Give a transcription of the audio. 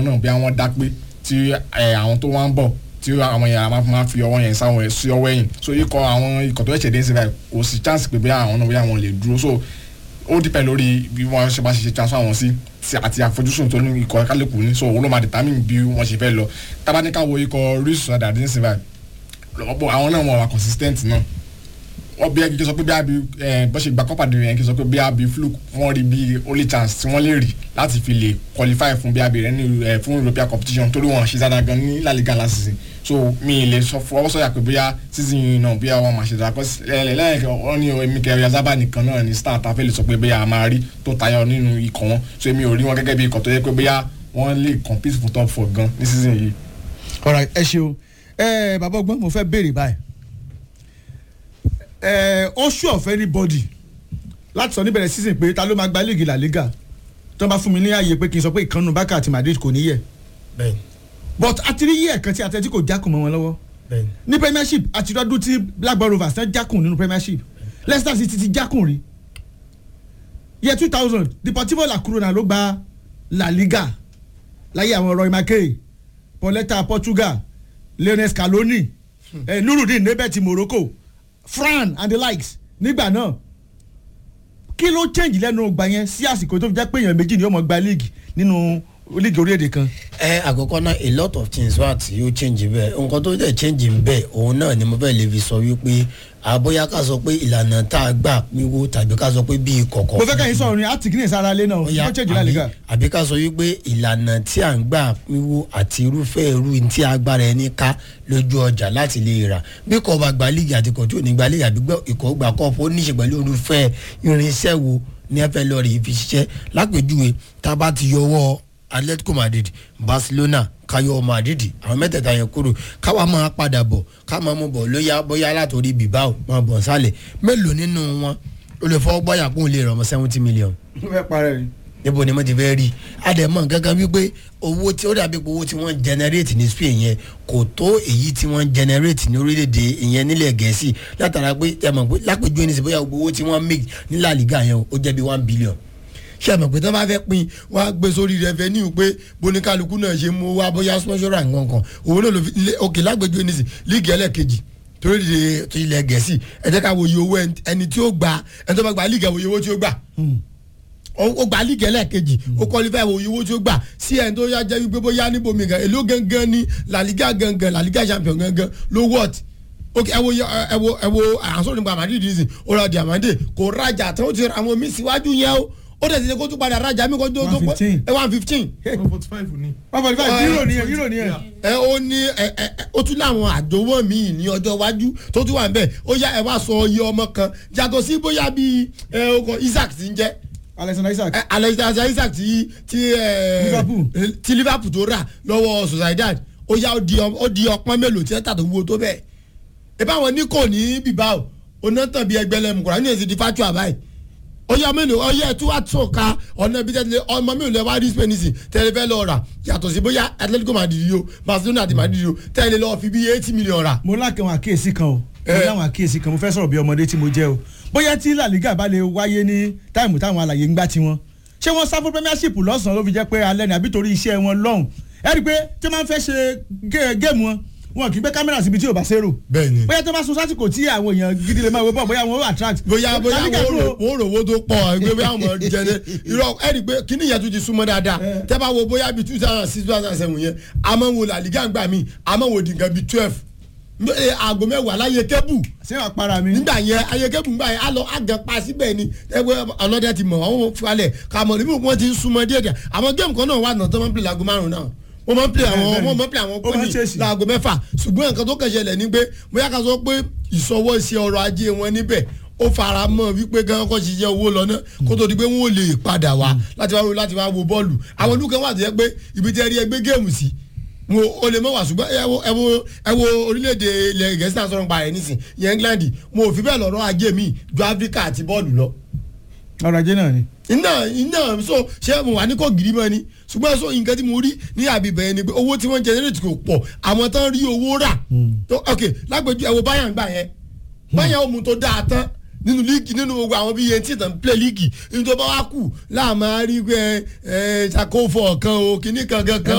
àwọn náà bí àwọn dá pé tí ẹ, àwọn tó wá ń bọ̀ tí àwọn yẹn máa máa fi ọwọ́ yẹn sáwọn sí ọwọ́ ẹ̀yìn so ikọ̀ àwọn ikọ̀ tó ẹ̀ṣẹ̀ dé sí báyìí kò sí chance pé bí àwọn náà bí àwọn lè dúró so ó dìpẹ̀ lórí bí wọ́n ṣe bá ṣe ṣe transfer wọn sí ti- àti àfojúsùn tó ní ikọ̀ kálukú ní so òun ló máa determine bí wọ́n ṣe fẹ́ lọ tábánikà wo ikọ̀ rí sọ̀dà dín sí báyìí lọ́pọ̀ àwọn náà wọ́n wà consistent náà wọ́n bí kí n sọ pé bí abi bó ṣe gba kọ́pàdé yẹn kí n sọ pé bí abi fluke wọ́n rí bí only chance tí wọ́n lè rí láti fi lè qualify fún bí abi rẹ ní ẹ, fún european competition torí wọn ṣe dáadáa gan ní La Liga last season so mi lè sọ fọwọ́ sọ̀yà pé bóyá season yìí náà bóyá wọn máa ṣe dáadáa kọ́ lẹ́yìn wọn ní èmi kẹrì azaba nìkan náà ní star ta fẹ́ lè sọ pé bóyá a máa rí tó tayọ nínú ikọ̀ wọn so èmi ò rí wọn gẹ́gẹ́ bí ikọ̀ tó yẹ pé bóyá wọ́n lè compete fún top four gan ní season yìí. alright ẹ ṣeun ẹ bàbá ọgbọ́n mo fẹ́ béèrè báyìí ẹ ó ṣú ọ̀fẹ́ ní bọ́dì láti sọ níbẹ̀rẹ̀ season pé ta ló máa gba líìgì La Liga tó bá fún mi ní ààyè pé kí n sọ pé ìkànnù Barca àti Madrid kò ní yẹ bẹ́ẹ̀ni but àti rí yẹ kan tí Atletico jákùn mọ́ wọn lọ́wọ́ bẹ́ẹ̀ni ní Premiership àti lọ́dún tí Blackburn Rovers tán jákùn nínú Premiership Leicester City ti jákùn rí year two thousand Deportivo La Corona ló gba La Liga láyé àwọn Roy Mackay Pauleta Portugal Lionel Scaloni eh, Nurudeen Nebet Morocco Fran and the likes nígbà náà kí ló change lẹ́nu ọgbà yẹn sí àsìkò tó fi jẹ́ pé èèyàn méjì ni ó mọ̀ gba league nínú league orílẹ̀-èdè kan. ẹ àkọ́kọ́ náà a lot of things wà tí ó change bẹ́ẹ̀ nǹkan tó dẹ̀ change ń bẹ́ẹ̀ òun náà ni mo fẹ́ lè fi sọ wípé àbóyá ká sọ pé ìlànà tá a gbà pínwó tàbí ká sọ pé bíi kọ̀kọ́. mo fẹ́ kẹ́yìn sọ̀rọ̀ ni àti kìnìún sára lé náà Ọya, ó change La Liga. àbí- àbí ká sọ wípé ìlànà tí à ń gbà pínwó àti irúfẹ́ irú tí agbára ẹni ká lójú ọjà láti lè rà bí kò bá gba líìgì àti kò tí ò ní gba líìgì àbí gbọ́ ìkọ́ gbà kọ́ọ̀pù ó níṣe pẹ̀lú irúfẹ́ irinṣẹ́ wo ní ẹ fẹ́ lọ rí fi ṣiṣẹ́ lápèjúwe tá a bá ti yọwọ́ Atletico Madrid Barcelona kayo Madrid àwọn mẹ́tẹ̀ẹ̀ta yẹn kúrò káwa máa padà bọ̀ ká máa mú bọ̀ lóyá bóyá látòrí Bilbao máa bọ̀ nsàlẹ̀ mélòó nínú wọn ó lè fọwọ́ gbọ́yà kó lè rọ̀ mọ́ seventy million mo fẹ́ parẹ́ ni. níbo ni mo ti fẹ́ rí àdèmọ̀ gángan wípé owó tí ó dàbí pé owó tí wọ́n generate ní Spain yẹn kò tó èyí tí wọ́n generate ní orílẹ̀-èdè ìyẹn nílẹ̀ gẹ̀ẹ́sì látara pé ẹ mọ̀ pé lápèjúwe ní sè bóyá gbogbo owó tí wọ́n make ní La Liga yẹn o, ó jẹ́ bí one billion ṣé ẹ mọ̀ pé tí wọ́n bá fẹ́ pin wọ́n á gbé sórí revenue pé boníkálukú náà ṣe mú wá bóyá sponsor and nǹkan òun náà ló fi lé- òkè lágbèjúwe ní sè líìgì ẹlẹ́ẹ̀kejì torí de ti ilẹ̀ gẹ̀ẹ́sì ẹ jẹ́ ká wòye owó ẹni- ẹni tí ó gba ẹni tó bá gba líìgì ẹ wòye owó tí ó gbà ó ó gba líìgì ẹlẹ́ẹ̀kejì ó qualify wo owó tí ó gbà sí ẹni tó yá jẹ́ wípé bóyá níbomi gan èló gangan ní La Liga gangan La Liga champion gangan ló wọ́ọ̀t ok ẹ wo ẹ wo ẹ wo àǹsọ̀ nípa Madrid nìsín ó ra diamande kò rajà tán ó ti ra àwọn míì síwájú yẹn o ó dẹ̀ ti ṣe kó tún padà rajà mí kó tó tó pọ̀ 115. ẹ one fifteen one forty five ni. one forty five euro ni euro ni ẹ. ẹ ó ní ẹ ẹ ẹ, ó tún láwọn àjòwọ́ míì ní ọjọ́ iwájú tó tún wà ń bẹ̀ ó yá ẹ wá sọ iye ọmọ kan yàtọ̀ sí bóyá bíi ẹ ọkọ̀ Isaac ti ń jẹ́ Alexander Isaac. ẹ, Alexander Isaac ti ti ẹ Liverpool. ẹ, ti Liverpool tó rà lọ́wọ́ Sociedad ó yá ó di ọ- ó di ọpọ́n mélòó tí ẹ tà tó wúwo tó bẹ́ẹ̀ ẹ bá wọn ní kò ní Bilbao onátàn bíi ẹgbẹ́lẹ́mu kùrọ̀ ní èsì di fatua báyìí ó yá mélòó ó yá ẹtú wá tó ka ọ̀nà ibi tẹ́lẹ̀ ọmọ mélòó lẹ́ wá rí Spain sí tẹ́lẹ̀ fẹ́ lọ́ọ́ rà yàtọ̀ sí bóyá Atletico Madrid o Barcelona àti Madrid o tẹ́lẹ̀ lọ́ọ́ fi bí eighty million rà mo lákàn àwọn àkíyèsí kan o mo Eh. láwọn àkíyèsí kan mo fẹ́ sọ̀rọ̀ bí ọmọdé tí mo jẹ́ o bóyá tí La Liga bá lè wáyé ní táìmù táwọn àlàyé ń gbá tiwọn ṣé wọ́n sá fún Premiership lọ́sàn-án ló fi jẹ́ pé alẹ́ ni àbí torí iṣẹ́ wọn lọ́hùn ẹ rí i pé tí wọ́n máa ń fẹ́ ṣe gé- géèmù wọn wọn kì í gbé kámẹ́rà síbi tí ò bá ṣèrò bẹ́ẹ̀ ni bóyá tó bá sun sásìkò tí àwọn èèyàn gidi lè máa wo bọ̀ bóyá wọn ó attract. bóyá bóyá La Liga wọ́n dúró. rò wọ́n rò owó tó pọ̀ ẹgbẹ́ bóyá wọ́n jẹnẹ irọ́ ẹ̀rí pé kíní yẹn tún ti súnmọ́ dáadáa tẹ́ bá wo bóyá bíi two thousand six two thousand seven yẹn a máa ń wo La Liga gbà mí a máa ń wo dìgan bíi twelve aago mẹ́wàá láyé kébù ṣé wàá para mi. nígbà yẹn ayé kébù gbà yẹn a lọ àgàn pa síbẹ̀ ni ẹgbẹ́ ọlọ́dẹ ti mọ̀ wọ́n falẹ̀ kàmọ́ níbi wọ́n ti ń súnmọ́ díẹ̀ díẹ̀ àwọn géèmù kan náà wà náà tó máa ń pè láago márùn-ún náà wọ́n máa ń pè àwọn Bẹ́ẹ̀ni. wọ́n máa ń pè àwọn Ó máa ń pọ́nì ṣèèṣì. láago mẹ́fà ṣùgbọ́n nǹkan tó kàn ṣẹlẹ̀ ni pé bóyá ká sọ pé ìsọwọ́ sí ọrọ̀ ajé wọn níbẹ̀ ó fara mọ́ wípé gan kọ́ ṣiṣẹ́ owó lọ náà kó tó di pé wọ́n ò lè padà wá láti wá wo láti wá wo bọ́ọ̀lù àwọn olùkọ́ wà tó yẹ pé ibi tí ẹ rí ẹgbẹ́ géèmù sí wọn ò lè mọ̀ wá ṣùgbọ́n ẹ wo ẹ wo ẹ wo orílẹ̀-èdè ilẹ̀ gẹ̀ẹ́sì náà sọ̀rọ̀ nípa rẹ̀ nísìn yẹn England mo ò fi bẹ́ẹ̀ lọ́rọ̀ ajé mi ju Áfíríkà àti bọ́ọ̀lù lọ ọrọ̀ ajé náà ni. iná iná so ṣé mo wà ní kò gírí mọ́ ni ṣùgbọ́n so nǹkan tí mo rí ní àbíbẹ̀ yẹn ni pé owó tí wọ́n generate kò pọ̀ àwọn tán rí owó rà tó ok lágbèjú ẹ wo Bayern gbà yẹn Bayern ohun tó dáa tán nínú líìgì nínú gbogbo àwọn bíi yẹn tí ìtàn play líìgì nínú tó bá wá kù láàmú àárí pé ẹ ẹ ṣàkófò kan o kìnnìkan kankan